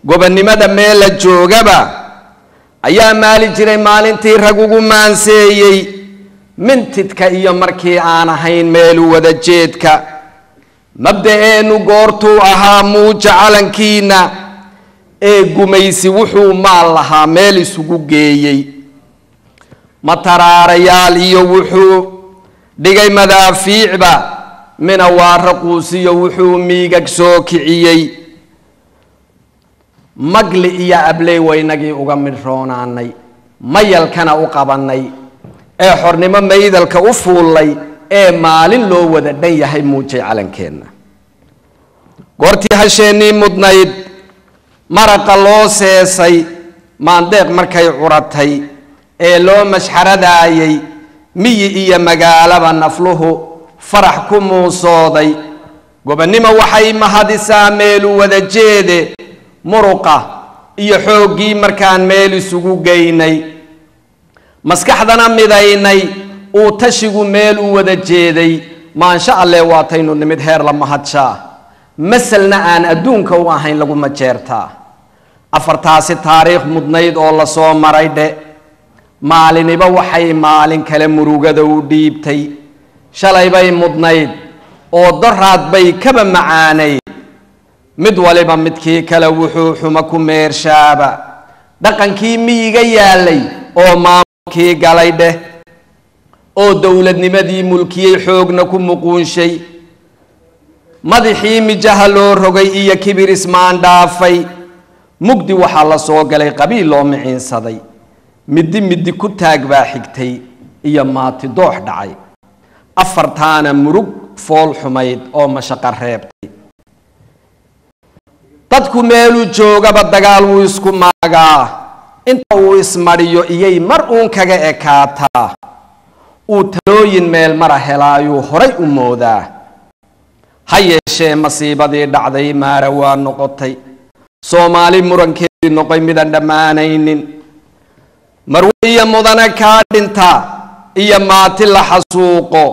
gobonnimada meel la joogaba ayaa maali jiray maalintii rag ugu maanseeyey mintidka iyo markii aan ahayn meelu wada jeedka mabda-eennu goortuu ahaa muuja calankiina ee gumaysi wuxuu maal lahaa meel isugu geeyey mataraarayaal iyo wuxuu dhigay madaafiicba mina waara quusiyo wuxuu miigag soo kiciyey magli iyo abley waynagii uga midhroonaanay mayalkana u qabannay ee xornimo maydalka u fuullay ee maalin loo wada dhan yahay muujay calankeenna goortii hasheennii mudnayd maraqa loo seesay maandeeq markay curatay ee loo mashxaradaayay miyi iyo magaalaba nafluhu farax ku muusooday gobonnimo waxay mahadisaa meelu wada jeede muruqa iyo xooggii markaan meel isugu geynay maskaxdana midaynay uu tashigu meel u wada jeeday maansha alleh waataynu nimid heer la mahadshaa maselna aan adduunka u ahayn laguma jeertaa afartaasi taariikh mudnayd oo la soo maray dhe maaliniba waxay maalin kale murugada u dhiibtay shalay bay mudnayd oo doraad bay kaba macaanayd mid waliba midkii kale wuxuu xumo ku meershaaba dhaqankii miyiga yaalay oo maamulkii galay dheh oo dowladnimadii mulkiyey xoogna ku muquunshay madaxii mijaha loo rogay iyo kibir ismaan dhaafay mugdi waxaa la soo galay qabiil loo miciinsaday middi middi ku taag baa xigtay iyo maati doox dhacay afartaana murug fool xumayd oo mashaqo reebtay dadku meeluu joogaba dagaal wuu isku maagaa inta uu ismadhiyo iyay mar uun kaga ekaataa uu talooyin meel mara helaayuu horay u moodaa ha yeeshee masiibadii dhacday maara waa noqotay soomaali murankeedii noqoy midaan dhammaanaynin marwe iyo mudane kaa dhinta iyo maati la xasuuqo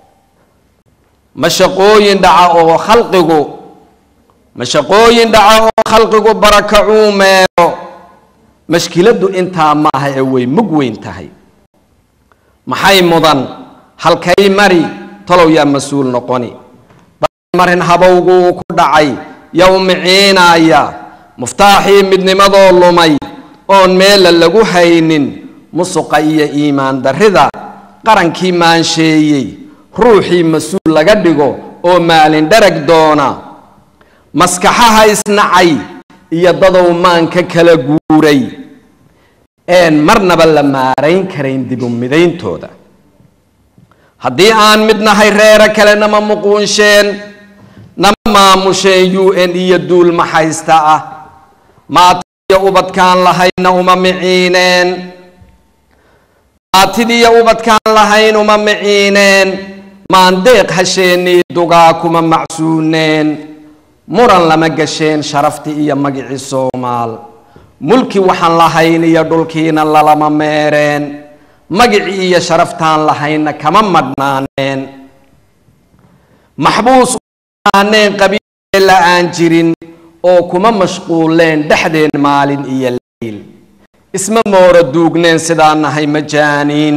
mashaqooyin dhaca oo khalqigu mashaqooyin dhaca oo khalqigu barakacuu meelo mashkiladdu intaa ma aha ee way mug weyn tahay maxay mudan halkay mari talow yaa mas-uul noqoni marin habowguu ku dhacay yow miciinaya muftaaxii midnimadoo lumay oon meela lagu haynin musuqa iyo iimaan darrida qarankii maansheeyey ruuxii mas-uul laga dhigo oo maalin dharag doona maskaxaha isnacay iyo dadow maanka kala guuray een marnaba la maarayn karayn dibu midayntooda haddii aan mid nahay reero kale nama muquunsheen nama maamusheen u n iyo duul maxaysta ah maatidiyo ubadkaan lahayna uma miciineen maatidiyo ubadkaan lahayn uma miciineen maandeeq hasheenii dugaa kuma macsuuneen muran lama gasheen sharaftii iyo magicii soomaal mulki waxaan lahayn iyo dhulkiina lalama meereen magicii iyo sharaftaan lahaynna kama madhnaaneen maxbuus aaneen qabiil la aan jirin oo kuma mashquuleen dhexdeen maalin iyo leyl isma moora duugneen sidaa nahay majaaniin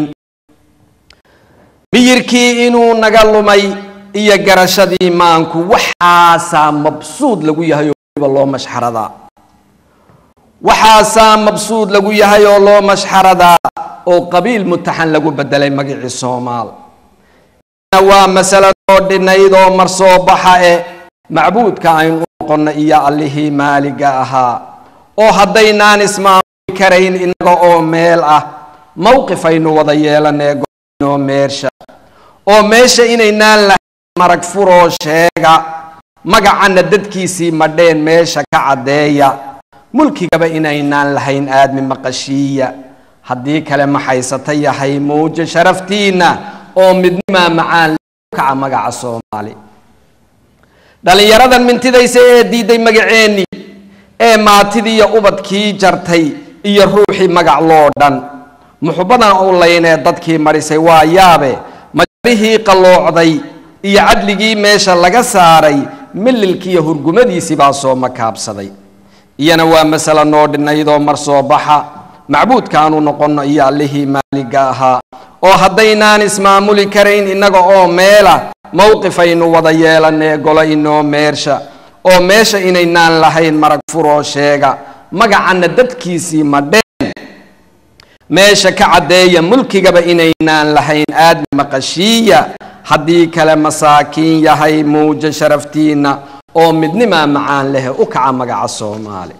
miyirkii inuu naga lumay iyo garashadii maanku waxaasaa mabsuud lagu yahay oo waliba loo mashxaradaa waxaasaa mabsuud lagu yahay oo loo mashxaradaa oo qabiil mutaxan lagu bedelay magicii soomaal waa masaladoo dhinayd oo mar soo baxa e macbuudka aynu u noqonna iyo allihii maaliga ahaa oo haddaynaan ismaamuli karayn inaga oo meel ah mowqif aynu wada yeelanee goinoo meersha oo meesha inaynaan lahayn marag furoo sheega magacanna dadkiisii madheen meesha ka caddeeya mulkigaba inaynaan lahayn aadmi maqashiiya haddii kale maxaysata yahay muujo sharaftiinna oo midnimaa macaan kaca magaca soomaali dhallinyaradan mintidaysa ee diiday magaceennii ee maatidiiyo ubadkii jartay iyo ruuxii magac loo dhan muxubbadan u laynee dadkii marisay waa yaabe majarihii qalloocday iyo cadligii meesha laga saaray mililkiiyo hurgumadiisii baa soo makaabsaday iyana waa masale noo dhinaydoo mar soo baxa macbuudkaanu noqonno iyo allihii maaliga ahaa oo haddaynaan ismaamuli karayn innaga oo meela mowqifaynu wada yeelanee golo inoo meersha oo meesha inaynaan lahayn marag furoo sheega magacanna dadkiisii madheen meesha ka caddeeya mulkigaba inaynaan lahayn aadmi maqashiiya haddii kale masaakiin yahay muuja sharaftiinna oo midnimaa macaan leh u kaca magaca soomaali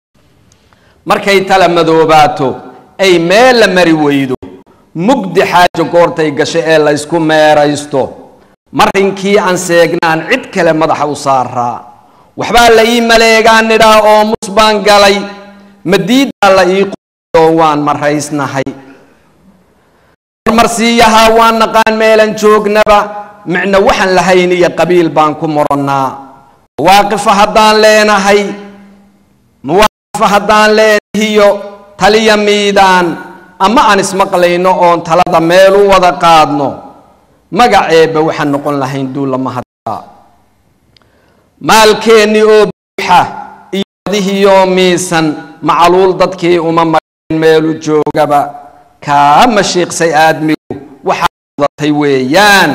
markay tala madoobaato ay meel la mari weydo mugdi xaajo goortay gasho ee laysku meeraysto marinkii aan seegnaan cid kale madaxa u saaraa waxbaa la ii maleegaan nidhaa oo mus baan galay madiidaa la ii qooo waan maraysnahay marmarsiiyahaa waan naqaan meelan joognaba micno waxaan lahayn iyo qabiil baan ku morannaa mawaaqifa haddaan leenahay mawaaqifa haddaan leenahiyo taliya miidaan ama aan ismaqlayno oon talada meel u wada qaadno magaceeba waxaan noqon lahayn duullama haddaa maalkeennii oo buuxa iyo adihiioo miisan macaluul dadkii uma mareen meelu joogaba kaa mashiiqsay aadmigu waxaa wadatay weeyaan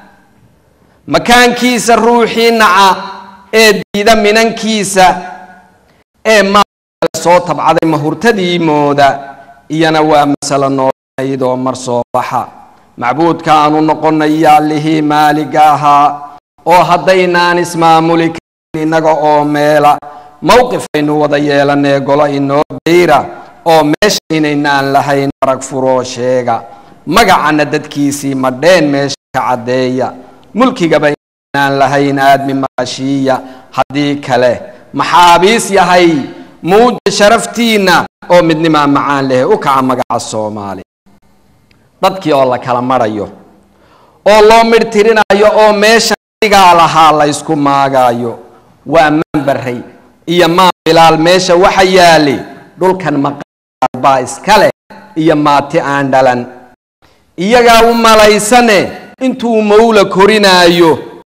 makaankiisa ruuxii naca ee diida minankiisa ee maal soo tabcaday mahurtadii mooda iyana waa masalo noolaydoo mar soo baxa macbuudka aanu noqonnay iyo allihii maaliga ahaa oo haddaynaan ismaamuli karin innaga oo meela mowqifaynu wada yeelanee golo inoo dayra oo meesha inaynaan lahayn marag furoo sheega magacanna dadkiisii madheen meesha ka caddeeya mulkigaba inaynaan lahayn aadmi maqashiiya haddii kale maxaabiis yahay muuja sharaftiinna oo midnimaa macaan leh u kaca magaca soomaali dadkii oo la kala marayo oo loo midhtirinayo oo meesha digaa lahaa laysku maagaayo waa maanbaray iyo maan bilaal meesha waxa yaali dhulkan maqaar baa iska leh iyo maati aan dhalan iyagaa u malaysane intuu mawla korinaayo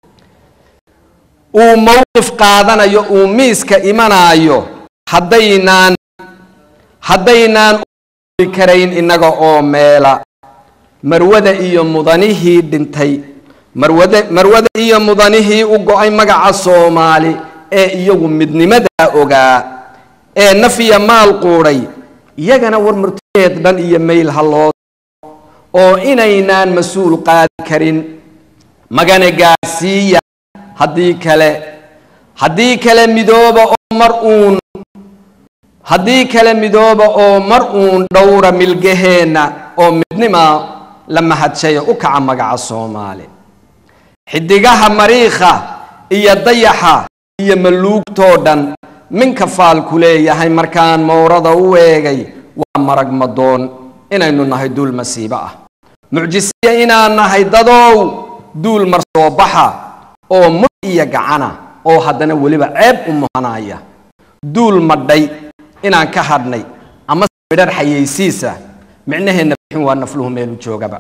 uu mowqif qaadanayo uu miiska imanaayo haddaynaan haddaynaan u karayn innaga oo meela marwada iyo mudanihii dhintay marwada marwada iyo mudanihii u go-ay magaca soomaali ee iyagu midnimadaa ogaa ee nafiya maal quudhay iyagana war murtadeed dhan iyo mayl ha loo oo inaynaan mas-uul qaadi karin magana gaarsiiya haddii kale haddii kale midooba oo mar uun haddii kale midooba oo mar uun dhowra milgaheenna oo midnima la mahadshaya u kaca magaca soomaali xidigaha mariikha iyo dayaxa iyo maluugtoo dhan minka faalku leeyahay markaan mowrada u eegay waa marag madoon inaynu nahay duul masiibo ah mucjisiya inaan nahay dadow duul mar soo baxa oo mud iyo gacana oo haddana weliba ceeb u muhanaya duul madhay inaan ka hadhnay ama midhar xayaysiisa micnaheenna bixin waa nafluhu meelu joogaba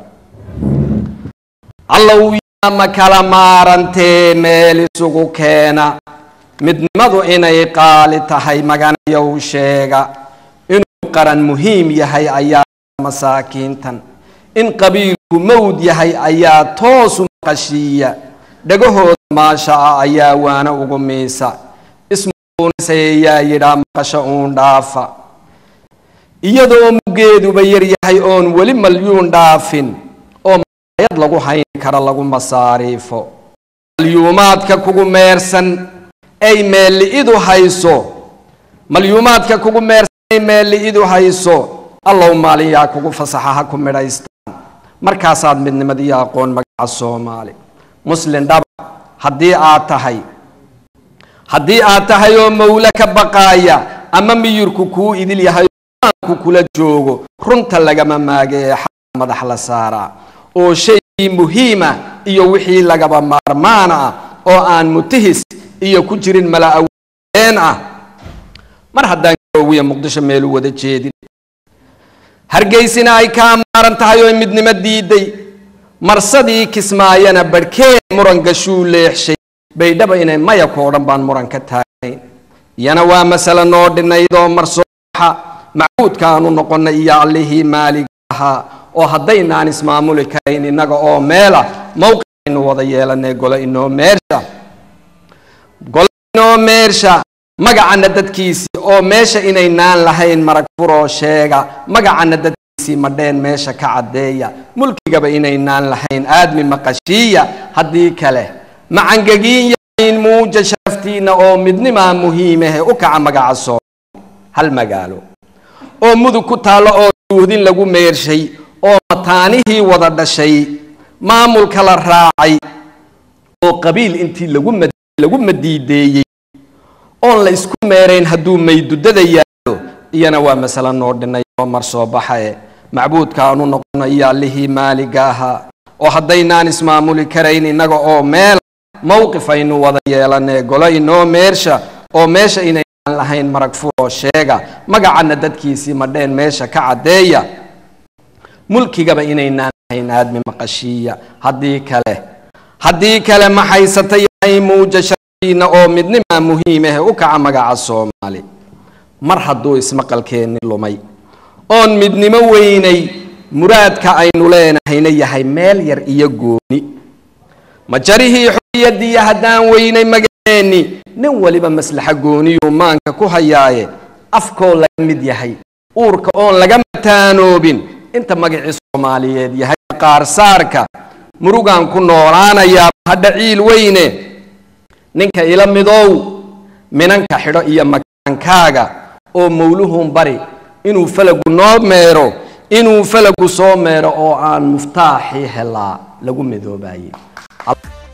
allow yaama kala maarantee meel isugu keena midnimadu inay qaali tahay maganayow sheega inuu qaran muhiim yahay ayaa masaakiintan in qabiilku mawd yahay ayaa toosu maqashiiya dhagahooda maasha ah ayaa waana ugu miisa ismuunisayaa yidhaa maqasho uun dhaafa iyadoo muggeeduba yar yahay oon weli malyuun dhaafin oo maayad lagu hayn kara lagu masaariifo malyuumaadka kugu meersan ay meelli'idu hayso malyuumaadka kugu meersan ay meelli'idu hayso allow maalin yaa kugu fasaxa ha ku midhaystaan markaasaad midnimadiyo aqoon magaca soomaali muslin dhaba haddii aad tahay haddii aad tahay oo mawle ka baqaaya ama miyirku kuu idil yahay aanku kula joogo runta lagama maage ee xaqa madax la saaraa oo shaygii muhiima iyo wixii lagaba maarmaan ah oo aan mutihis iyo ku jirin mala-aween ah mar haddaan garoowiya muqdisho meelu wada jeedin hargeysina ay kaa maaran tahay oo midnimo diiday marsadii kismaayana barhkeen muran gashuu leexshay baydhaba inay mayakoo dhan baan muran ka taagnayn iyana waa masale noo dhinaydoo marsooxa macbuudkaanu noqonnay iyo allihii maaliga ahaa oo haddaynaan ismaamuli karayn innaga oo meela mowqicaynu wada yeelanay golo inoo meersha golo inoo meersha magacana dadkiisii oo meesha inaynaan lahayn marag furoo sheega magacana dadkiisii madheen meesha ka caddeeya mulkigaba inaynaan lahayn aadmi maqashiiya haddii kale macangegiin yahayn muuja sharaftiinna oo midnimaa muhiimahe u kaca magaca soo hal magaalo oo mudug ku taallo oo duuhdin lagu meershay oo mataanihii wada dhashay maamulka la raacay oo qabiil intii lagu madiideeyey oon la isku meerayn hadduu maydudada yaalo iyana waa masale noo dhinay oo mar soo baxae macbuudkaanu noqono iyo allihii maaliga ahaa oo haddaynaan ismaamuli karayn innaga oo meel mowqif aynu wada yeelanee golo inoo meersha oo meesha inaynaan lahayn marag furoo sheega magacana dadkiisii madheen meesha ka caddeeya mulkigaba inaynaan lahayn aadmi maqashiiya haddii kale haddii kale maxaysata yahay muuja shartiina oo midnimaa muhiimahe u kaca magaca soomaali mar hadduu ismaqalkeenni lumay oon midnimo weynay muraadka aynu leenahayna yahay meel yar iyo gooni ma jarihii xoriyadiiyo haddaan weynay magaceenni nin weliba maslaxa gooniyuu maanka ku hayaaye afkoo laga mid yahay uurka oon laga mataanoobin inta magacii soomaaliyeed yahay qaarsaarka murugaan ku noolaanayaa hadha ciil weyne ninka ila midow minanka xidho iyo makaankaaga oo mawluhun bari inuu falagu noo meero inuu falagu soo meero oo aan muftaaxii helaa lagu midoobaayey